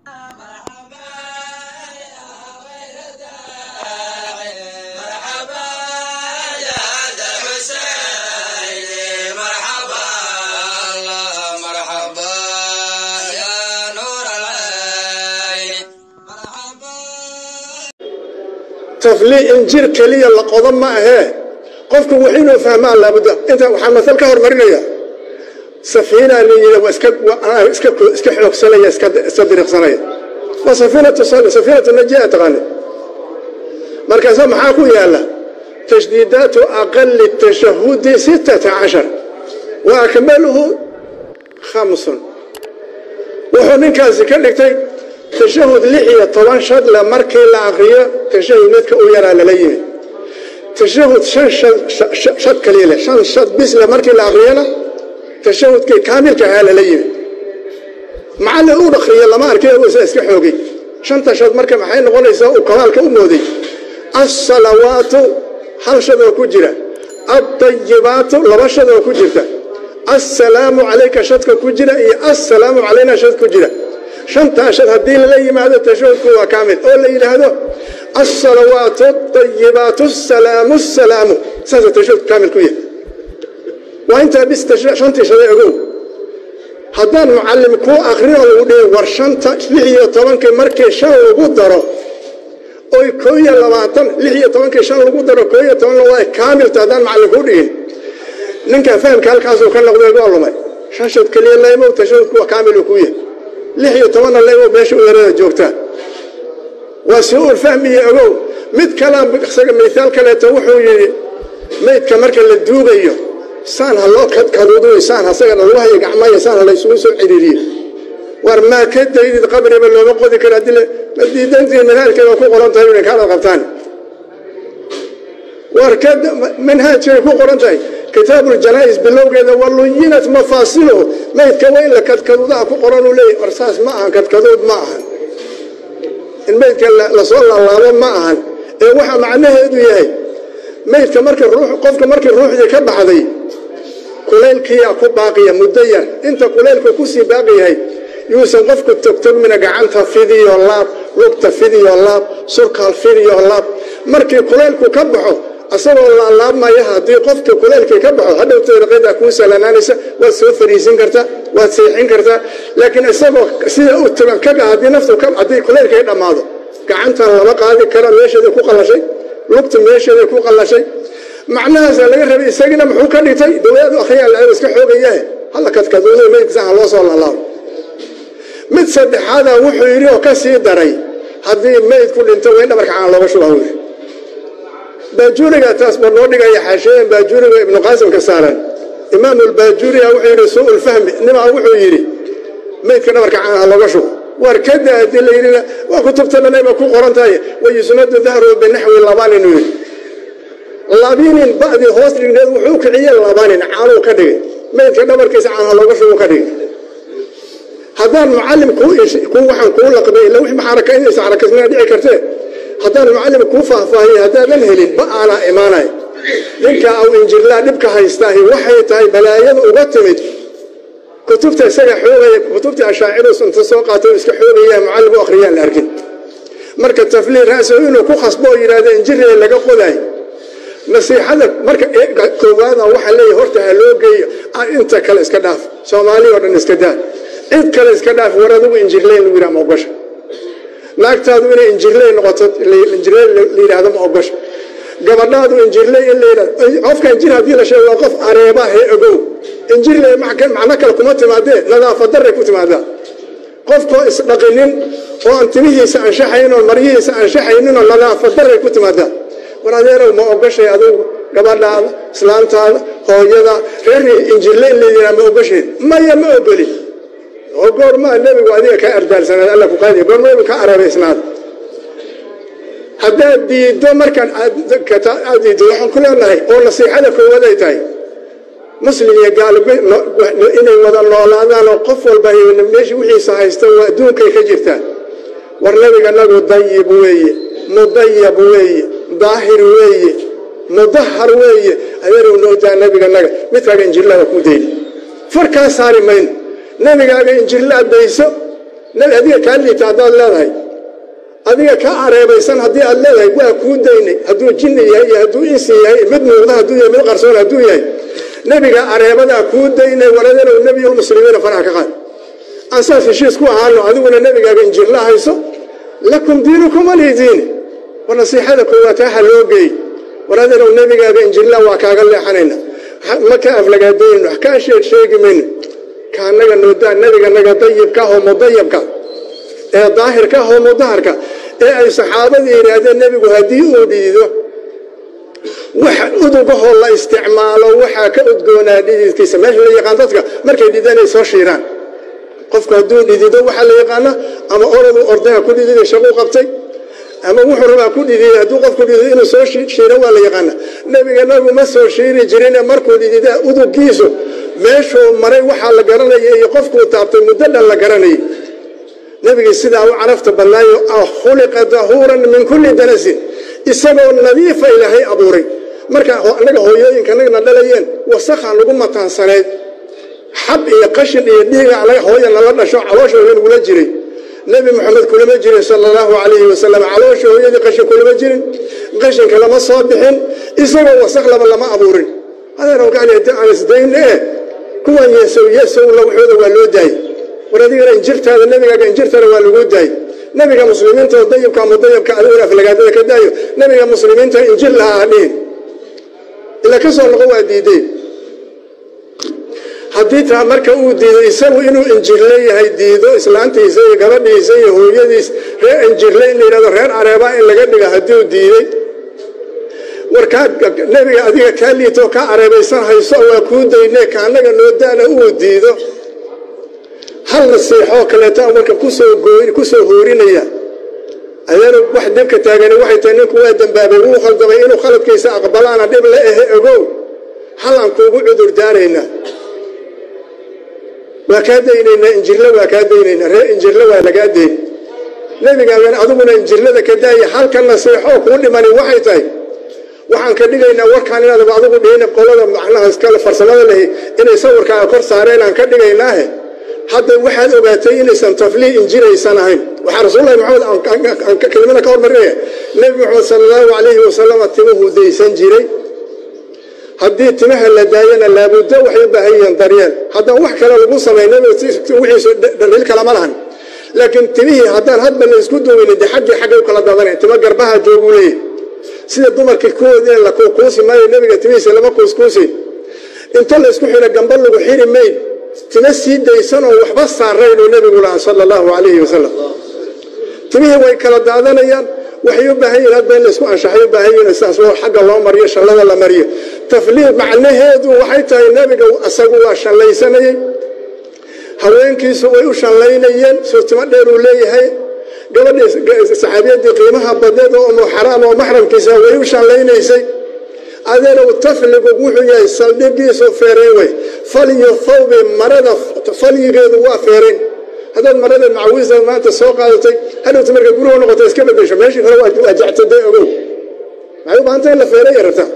taflii injir keliya la qodo ma ahee qofku wax inuu fahmaa laabudda inta waxaa masal ka hormarinaya safiina la yidhi waa iska iska iska xoogsanaya iska iska diriqsanaya waa safiinatu safiinatu najia taqaani markaasa maxaa ku yaala tashdiidaatu aqali tashahudi sittata cashar wa akmaluhu khamsun wuxuu ninkaasi ka dhigtay tashahud lix iyo toban shadle markii la akriyo tashahud midka u yaraa lala yimi tashahud shan shad kaliya leh shan shad bisle markii la akriyana tashahudkii kaamilka ahaa lala yimi macallin uu dhakriyo lama arkay usa iska xoogay shanta shad marka maxay noqonaysaa uu kamaalka u mooday assalawaatu hal shad oo ku jira addayibaatu laba shad oo ku jirta assalaamu calayka shadka ku jira iyo assalaamu calayna shad ku jira shantaa shad haddii lala yimaado tashahudku waa kaamil oo la yidhaahdo alsalawaatu adayibaatu asalaamu salaamu saasa tashahudku kaamil ku yahay waa intaa bis shantii shade ogow haddaan mucallim kuu akrinoo lagu dhihi war shanta lix iyo tobankii markii shan lagu daro oy koo iyo labaatan lix iyo tobankii shan lagu daro koo iyo toban waa kaamilta haddaan macallin kuu dhihin ninkaa fahamka halkaasuu ka noqday waa lumay shan shad keliya laymow tashahudku waa kaamil uu ku yahay lix iyo tobanna laymow meesha u yarada joogtaa waa su-uul fahmiyo ogow mid kalaan isaga mithaal kaleeto wuxuu yidhi maydka marka la duugayo saan ha loo kadkaduuduy saan asagana lagu hayo gacmaya saan ha laysugu soo ciriiriyo war maa ka daydid qabriba looma qodi karo haddii ma diidantii manhaajkeeda ku qoran tahay inay kaadad qabtaan war ka manhaajkay ku qoran tahay kitaabuljanaa'is bilowgeeda waluyinat mafaasiluhu maydka waa in la kadkaduudaha ku qoran uu leeyahy war saas ma ahan kadkaduud ma ahan in maydka lasoo laalaabo ma ahan ee waxa macnaheedu yahay maydka markii ruux qofka markii ruuxdii ka baxday kulaylkiyaa ku baaqiya muddo yar inta kulaylku kusii baaqi yahay yuusan qofku togtogmina gacanta fidiyo laab lugta fidiyo laab surkaal fidiyo laab markii kulaylku ka baxo asagoo laalaabmaya haddii qofkii kulaylkii ka baxo hadhowta raqadaa kuu salanaanaysa waad soo fariisin kartaa waad seexin kartaa laakiin isagoo sida u tagan kaga haddii naftu haddii kulaylkii dhammaado gacantan lama qaadi kara meesheedii ku qallashay lugta meesheeday ku qallashay macnahaasaa laga rabay isagiina muxuu ka dhigtay dawlaadu akhriyaa la iska xoogayahe halla kadkaduuda maydkiisa ha loo soo laalaabo mid saddexaada wuxuu yidhi oo ka sii daray haddii mayd ku dhinto waa in dhabarka caan looga shubaa wy baajuuriga taas ba noo dhigaya xaasheeyan baajuuriga ibnu qaasimka saaran imaamulbaajuuriga wuxuu yidhi suu-ulfahmi nimaa wuxuu yidhi maydka dhabarka caan ha looga shubo war kada haddii la yidhina waa kutubta dhanayba ku qoran tahay wayusnadu dahru binaxwi labanin uu yidhi labinin ba'dii hoos dhigneed wuxuu kiciyey labanin caanuu ka dhigay maydka dhabarkiisa caan ha looga shubu ka dhigay haddaan mucallim kuu waxaan kuu laqbay illa wix maxaraka inaysa xarakasnaa dhici kartee haddaan mucallim kuu faahfaahiyey haddaadan helin ba aanaa imaanay ninka aw injirlaa dhibka haystaahi waxay tahay balaayada uga timid kutubta isaga xoogaya kutubtii ashaaciruus inta soo qaatay oo iska xoogaya mucallim u akhriyaan la arkin marka tafliil ra'so inuu ku khasbo oo yidhahda injiree laga qodaay nasiixada marka koowaada waxaa leeyahay horta ha loo geeyo inta kale iska dhaaf soomaaliya oo dhan iska daa cid kale iska dhaaf war adigu injirley lagu yidhaha ma ogosha naagtaadu inay injirley noqoto injirley la yidhaahdo ma ogosha gabadhaadu injirley in la yidhahdo qofka injir haddii la sheego waa qof areeba hee ogow injirley macno kale kuma timaadee nadaafad darray ku timaadaa qofkoo isdhaqinin oo aan timihiisa anshaxayn oo maryihiisa anshaxaynin oo nadaafad darray ku timaadaa war adeerow ma ogashay adugu gabadhaada islaantaada hooyada reer injirle in la yidhaha ma ogashayd maya ma ogolin oo goormaa nebigu adiga ka ardaalsanaad alla ku qaadiya goorma nebigu ka arabaysnaad haddaad diiddo markaan aad diiddo waxaan ku leenahay oo nasiixada koowaad ay tahay muslim iyo gaal inay wada noolaadaan oo qof walba meesha wixiisa haysta waa adduunkay ka jirtaa war nebiga nagu dayib weeye mudayab weeye daahir weeye mudahar weeye adeerow nootaa nebiganaga midkaaga injirlada ku dayni farkaa saari mayno nebigaaga injirla adayso nabi adiga kaa liita haddaad leedahay adiga ka areebaysan haddii aad leedahay waa kuu daynay hadduu jinni yahay iyo hadduu insi yahay mid muuqda hadduu yahay mid qarsoon hadduu yahay nebiga areebadaa kuu daynay waladanow nebiyulmuslimiina faraha ka qaad aan saas heshiis ku ahaano adiguna nebigaaga injirla hayso lakum diinukum walii diini war nasiixada koowaad haha loo geey waradanow nebigaaga injirla waa kaaga leexanayna ma ka aflagaadayno wax kaa sheeg sheegi mayno ka anaga noodaa nebiganaga dayibka oo mudayabka ee daahirka oo mudaharka ee ay saxaabadii yidhaahdeen nebigu haddii uu dhiido wax udugahoo la isticmaalo waxaa ka udgoonaa dhididkiisa meesha la yaqaan dadka markay dhidaan ay soo shiiraan qofku hadduu dhidido waxaa la yaqaana ama oradu ordaya ku dhididay shaquu qabtay ama wuxuu rabaa ku dhididay hadduu qofku dhidido inuu soo shiiro waa la yaqaana nebiga nabigu ma soo shiiri jirine markuu dhididaa udugiisu meeshuu maray waxaa la garanaya iyo qofkuu taabtay muddo dhan la garanayay nebigii sidaa u carafta badnaayo khuliqa dahuuran min kulli danasin isagoo nadiifa ilaahay abuuray marka annaga hooyooyinka nagna dhalayeen wasakha nagu mataansanayd xab iyo qashin iyo dhiiga hooya nala dhasho caloosha hooya nagula jiray nebi moxamed kulama jirin sala allahu calayhi wasalam caloosha hooyadii qashin kulama jirin qashinka lama soo bixin isagoo wasakh laba lama abuurin adeerowgaaliade aan isdayne eh kuwan yeesow yeesowla waxooda waa loo daayey war adigana injirtaada nebigaaga injirtana waa lagu daayey nebiga muslimiinta oo dayibka mudayabka adiguna aflagaadada ka daayo nebiga muslimiinta injir lahaa hadhihin ilaa ka soo noqo waa diideen haddii taa marka uu diido isagu inuu injirle yahay diido islaantiisa iyo gabadhiisa iyo hooyadiis reer injirle in la yidhahdo reer careebaa in laga dhiga hadduu diiday war kaa nebiga adiga kaa liitoo kaa careebaysan hayso waa kuu dayne ka annaga noo daana uu diido hal nasiixoo kaleetaa marka kusoo gooy kusoo hoorinaya adeena wax dhibka taagani waxay tahay ninku waa dambaabay wuu khaldamay inuu khaladkiisa aqbalaana dhib la ehe ogow halaan kuugu cudur daaraynaa waa kaa daynaynaa injirle waa kaa daynaynaa reer injirle waa lagaa dayn nebigaagana adiguna injirlada ka daaya halka nasiixoo kuu dhimani waxay tahay waxaan ka dhigaynaa warkaan inaadaba adigu dhihina qolada macnaha iskale farsamada lehi inay sawirkaaga kor saareen aan ka dhigaynaahe hadda waxaad ogaatay inaysan taflii injiraysan ahayn waxaa rasuullahi maxamed kelimada ka hormarinaya nebi maxamed sala allahu calayhi wasalam timuhu daysan jiray haddii timaha la daayana laabuddo waxay u baahan yihiin daryeel haddaan wax kale lagu samayna wixiisu dhaliil kalama lahan laakiin timihii haddaan hadba la isku duweynin de xaggii xaggay u kala dadanay timo garbaha jooguu leeyahy sida dumarkii kuwoodina la kuukuusi maayo nebiga timihiisa lama kuuskuusi inta la isku xidho gamba lagu xiri mayn timo sii daysanoo waxba saaraynuu nebigu lahaa sala allahu calayhi wasalam timihii way kala daadanayaan waxay u baahan yihin hadba in laysku anshaxay u baahan yihin saas xagga loo mariyo shallada la mariyo tafliid macnaheedu waxay tahay nebiga asagu waa shallaysanayey haweenkiisu way u shallaynayeen soo timo dheer uu leeyahay gabadhii saxaabiyadii qiimaha badneed oo umu xaraam oo maxramkiisa way u shallaynaysay adeenow tafligu wuxuu yahay saldhigiisu feerayn wey falyo thawbi marada falyigeedu waa feerayn haddaad marada macawiisa maanta soo qaadatay hadhowta marka guruhu noqoto iska bedesho meeshii hore waa jactadee ogow maxay u baahanta in la feeraya rabtaa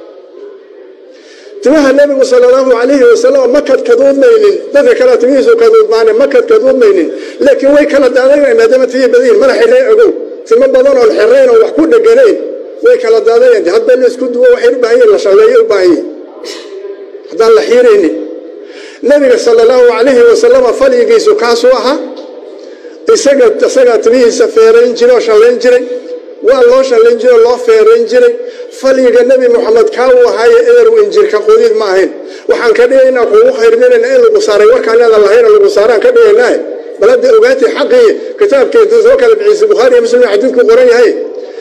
timaha nebigu sala allahu calayhi wasalam ma kadkaduudmaynin dadka kale timihiisu kaduudmaane ma kadkaduudmaynin laakiin way kala daadanayan maadaama tiyi badayin mana xiree ogow timo badan oon xirayn oo wax ku dheganayn way kala daadanayan hadba la isku duwo waxay u baahan yihin la shalleeyo u baahan yihin haddaan la xiiraynin nebiga sala allahu calayhi wasalama falyigiisu kaasuu ahaa isaga isagaa timihiisa feerayn jiray oo shallayn jiray waa loo shallayn jiray oo loo feerayn jiray falyiga nebi moxamed kaa uu ahaaye eeru injirka qodiid ma ahayn waxaan ka dhigaynaa kuugu khayrminayna in lagu saaray warkaan aadan lahayna lagu saaraan ka dhigaynaahe bal hadda ogaatay xaqii kitaabkeeda soo kala bixisay bukhaari iyo muslim xadiidku qoran yahay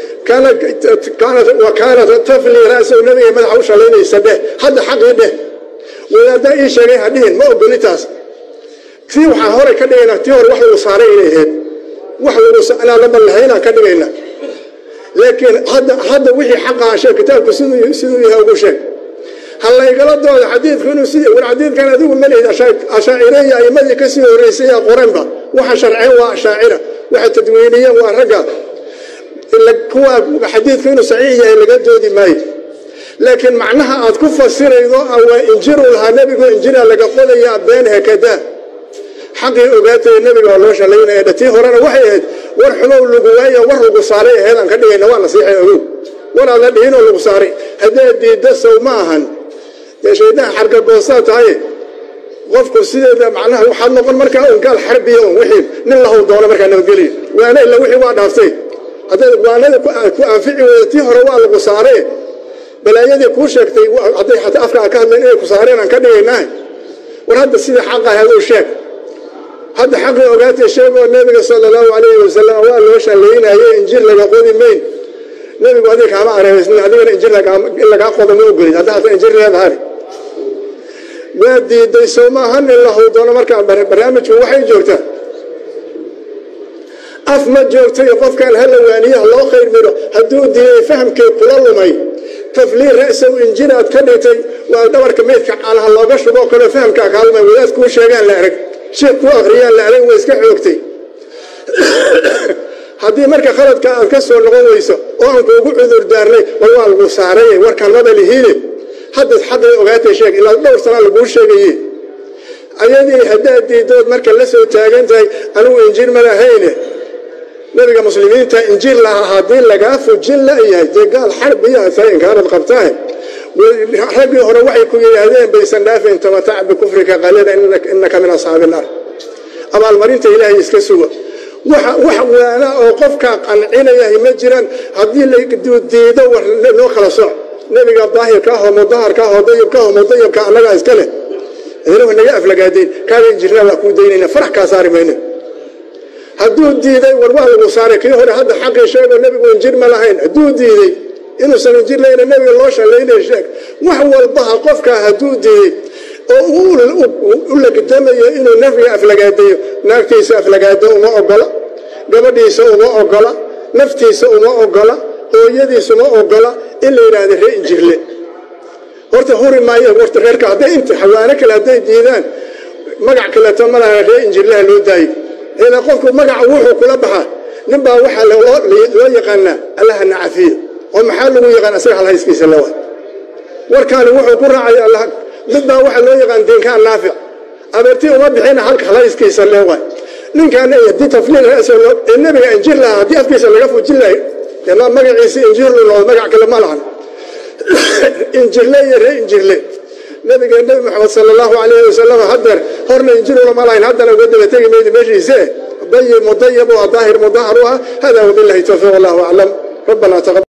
wa kaanat tafli ra'sahu nebiga madaxa u shallaynaysa dheh hadda xaqii dheh wadaaddaa ii sheegay hadhihin ma ogoli taas tii waxaan hore ka dhigaynaa tii hore wax lagu saaray inay ahayd wax lagu anaadaban lahaynaan ka dhigaynaa laakiin hadda hadda wixii xaqaa sheeg kitaabku siduu siduu yahay ugu sheeg ha laygala dooda xadiidku inuu sidii war xadiidkan adigu ma lehid ashaacireeya a'imadii ka sii horreysay yaa qoranba waxa sharceen waa ashaacira waxa tadwiiniyeen waa ragga kuwa xadiidku inuu saxiix yahay laga doodi maayo laakiin macnaha aad ku fasiraydo waa injiru lahaa nebigu injira laga qodayaa been hekadaa xaqii ogaataya nebiga waa loo shalaynaya dhatii horena waxay ahayd war xumow lagu waayo war lagu saaray aheedaan ka dhigayna waa nasiixay ogow war aada dhihinoo lagu saaray haddee diidda sow ma ahan dee shaydaan xargagoosaa tahay qofku sideeda macnaha waxaad noqon markaa un gaal xarbiya un wixii nin lahow doono markaa nabadgeliya waana illa wixii waa dhaaftay hadday waanada ku anfici weyda tii hore waa lagu saaree balaayadii kuu sheegtay hadday xataa afkaa ka hadleen inay ku saareen aan ka dhigaynaa war hadda sidii xaqa ahayd u sheeg hadda xaqii ogaatay sheegoo nebiga sala allahu calayhi wasalam waa loo shallaynaye injir laga qodi mayn nebigu adiga kaama areebaysnin adigana injir in lagaa qodo ma ogolid hadda hata injir leedahay waa diiday soo maahan in la howdoono markaa barnaamijku waxay joogtaa af ma joogtayo qofkan hala waaniyaha loo khayr midho hadduu diiday fahamkii kula lumay tafliir ra'sow injiraad ka dhigtay waa dhabarka meydka caanaha looga shuboo kaleo fahamkaa kaalmay wadaad kuu sheegaan la arag sheekh kuu akhriyaan la arag waa iska xoogtay haddii marka khaladka aad ka soo noqon weyso oo aan kuugu cudur daarnay war waa lagu saaray warkaan maba lihiine haddaad xaqii ogaatay sheeg ilaa dhowr sanaa laguu sheegaye ayadii haddaad diidood marka la soo taagan tahay anigu injiir ma lahayne nabiga muslimiinta injiir lahaa haddii lagaa fujin la'yahay dee gaal xarbiyaa tahay inkaarad qabtaahe raggii hore waxay ku yidhaahdeen baysan dhaafayn tamatac bikufrika qalida innaka min asxaabi naar abaalmarinta ilaahay iska suga wax waana oo qofkaa qancinayahay ma jiraan haddii ladiido war noo kala soc nebiga daahirka ahoo mudaharka ahoo dayibka ahoo mudayibka annagaa iska leh idinahu naga aflagaadayn kaaga injirnaa waa kuu daynayna farax kaa saari mayno hadduu diiday war waa lagu saaray kii hore hadda xaqii sheegoo nebigu injir ma lahayn hadduu diiday inuusan injir lahayna nebiga loo shallaynay sheeg wax walbaha qofkaa hadduu diiday oo u lagdamayo inuu nafriga aflagaadayo naagtiisa aflagaado uma ogola gabadhiisa uma ogola naftiisa uma ogola hooyadiisa uma ogola in la yidhaahda ree injirle horta huri maayo horta reerka hadday inta xawaano kale hadday diidaan magac kaleeto ma laha ree injirlaha loo daayo ilaa qofku magaca wuxuu kula baxaa nin baa waxaa loo yaqaanaa allahana cafiya oo maxaa lagu yaqaan asaga halhayskiisa lewa warkaani wuxuu ku raacaya allah mid baa waxaa loo yaqaan diinkaan naafic abeertii uma bixina halka halhayskiisa lewa ninkaan haddii tafliil ee nebiga injir lahaa haddii afkiisa laga fujin lahay dee magaciisi injirlu noqdo magac kale ma lahan injirle iyo ree injirle nabiga nebi maxamed sala allahu alayhi wasalam hadeer horna injirula ma lahayn haddana uga daba tegi maydi meeshiise dayib mudayib u ah daahir mudahar u ah hada wabillahi towfiiq wallahu aclam rabbana